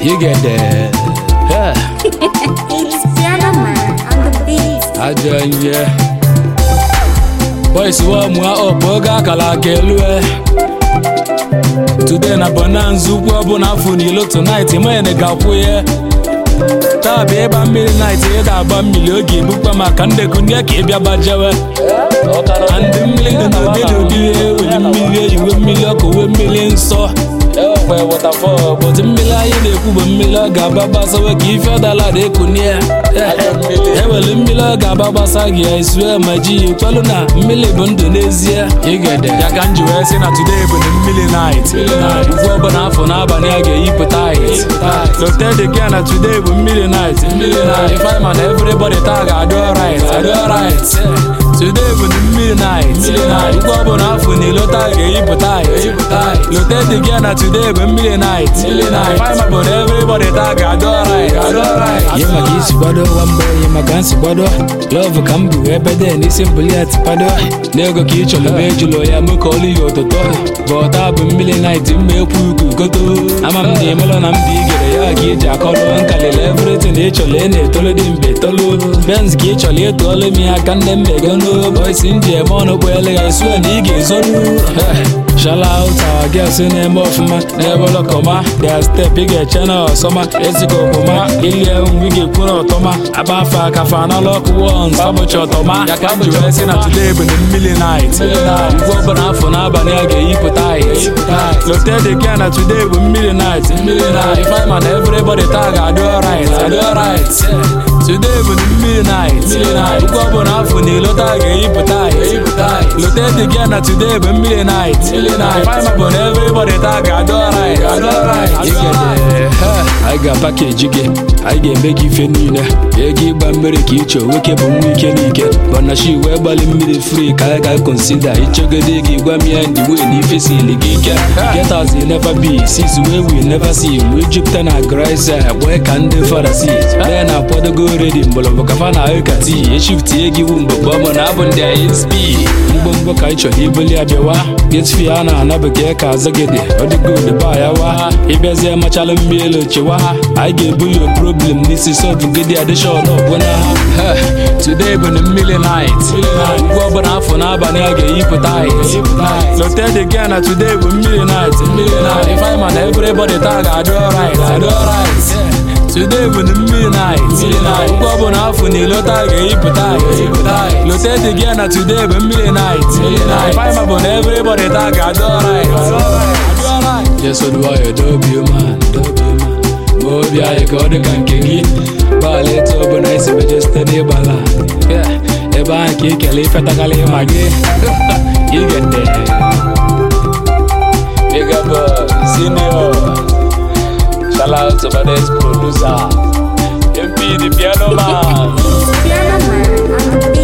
You get there. Yeah. It's Piano Man on the beat. Ajọ ihe. Boys wa mụa ọbụ oge akara aka elu e. Today na bonanza ugwu ọbụla afọ n'ilo tonight mene ga-akwụ ya. Taa bụ ịgba mmiri night ị ga-agba mmiri oge ebukwa maka ndekọ ndị ka ịbịa gbajewe. Na ndị mmiri dị n'ụdị n'ụdị eweli mmiri eyiwe mmiri ọkụ wee mmiri nsọ. Ekwe waterfall bụtụ mmiri anyị na-ekwu bụ mmiri ọ ga-aba gbasawe ka ife ọdala dị ekunie ewere mmiri ọ ga-aba gbasa gị esue ma ji ya kwelu na mmiri bụ ndụ n'ezie ya ka m ji wee sị na today bụ na mmiri night ugwu ọbụla afọ n'abalị a ga-eyipụ tait loted gị na today bụ mmiri night ife ma na everybody taa ga-adị alright adị alright today bụ na mmiri night ugwu ọbụla afọ n'ilo taa ga-eyipụ tait loted gị na today bụ mmiri night ife ma bụ na everybody taa ga-adị alright adị alright ihe maka isi gbado nwamba ihe maka nsi gbado lọvụ ka m bụ ebe dị n'isi mbuli atịpado n'ego ka ị chọrọ ebe ejụlụ ya mụ ka olu ya ụtụtụ bọta bụ mmiri nait mma ekwu ugwu goto ama m na ịmalụ na m dị igere ya ka iji akọrọ nkalịla evritin ị chọrọ ị na-etolu dị mbe tolu benz ka ị chọrọ ịtụọlụ m ya ka nne mmegonu bọisi m ji eme ọnụ kpọele ya sue na ị ga-ezonu Shout out our girls na-eme ọfụma n'ebe ọlọkọma their step ị ga-eche na ọsọma ezigbo ọkpụma ilie nwi ga-ekwu na ọtọma agba afọ akafa na lọk wons ọbụchi ọtọma ya ka m ji wee sị na today bụ na mmiri night ugwu ọbụla afọ n'abalị a ga-eyipụ tait loted gị na today bụ mmiri night ife ma na everybody taa ga-adị alright adị alright today bụ na mmiri night ugwu ọbụla afọ na ilo taa ga-eyipụ tait loted gị na today bụ mmiri night ife ma bụ na everybody taa ga-adị alright adị alright anyị ga-apakeji gị anyị ga-eme gị ife niile ego ịgba mmiri ka ịchọ nwoke bụ nwa ike n'ike bọnachi wee gbalị mmiri fri ka anyị ga-akonsida ichegode gị gwa m ya ndị wee na ife sili gị ike get as you never be sis wey we never see wee jupụta na grace gbee ka ndị farasi lee na akwadogo redi mgbọrọgbọ kafa na ahụ ka tii eshiftie gị wu mgbogbo ọmụ na abụ ndị isp mgbomgbo ka anyị chọrọ ibuli abịawa getfi a na-anabụke ka azagede ọdịgod ba ya wa ịbịazie machalụ mmiri chewa ha anyị ga-ebuli problem n'isi sọbụ gedi adishọn ọbụna ha today bụ na mmiri night ugwu ọbụla afọ n'abalị a ga-eyipụ tait loted gị na today bụ mmiri night ife ma na everybody taa ga-adị alright adị alright today bụ na mmiri night ugwu ọbụla afọ na ilo taa ga-eyipụ tait loted gị na today bụ mmiri night ife ma bụ na everybody taa ga-adị alright jesoduwayo dobi man dobi man ma obi anyị ka ọ dị ka nke gị gbalị etu ọbụla esi meje site n'ịgbala ebe ahụ ka ikele ifetakarị ma gị igete Bigger boy, senior Shout out to my next producer MP the piano man It's Piano Man on the beat.